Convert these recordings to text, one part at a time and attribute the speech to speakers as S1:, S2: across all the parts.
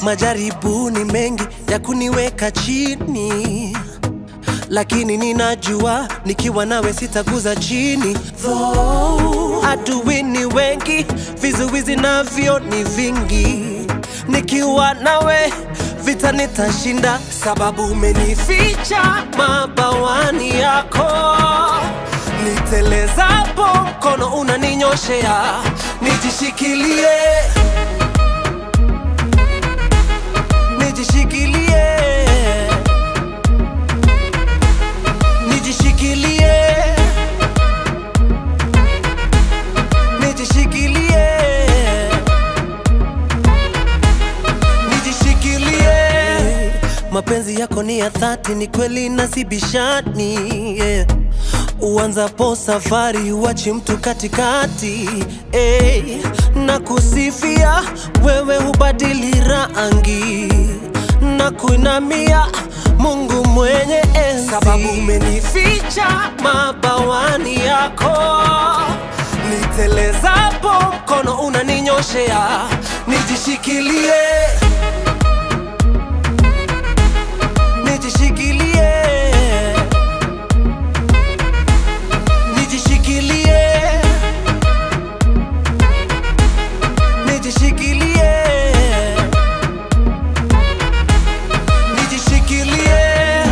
S1: Majaribu ni mengi ya kuniweka chini, lakini ninajua nikiwa nawe sitaguza chini. Though adui ni wengi, vizuizi navyo ni vingi, nikiwa nawe vita nitashinda, sababu umenificha mabawani yako. Nitelezapo mkono unaninyoshea, nijishikilie, nijishikilie, nijishikilie, nijishikilie, nijishikilie. Mapenzi yako ni ya dhati, ni kweli na si bishani yeah. Uanzapo safari huachi mtu katikati hey. Na kusifia wewe hubadili rangi na kuinamia Mungu mwenye enzi, sababu umenificha mabawani yako. Nitelezapo mkono unaninyoshea, nijishikilie, nijishikilie nijishikilie, nijishikilie, nijishikilie,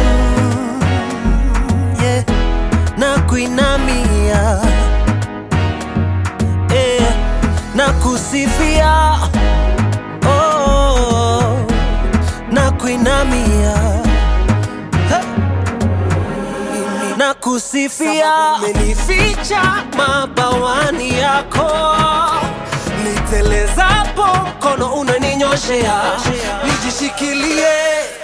S1: yeah. na kuinamia eh, na kusifia oh, na kuinamia hey na kusifia, umenificha mabawani yako. Nitelezapo mkono unaninyoshea, nijishikilie,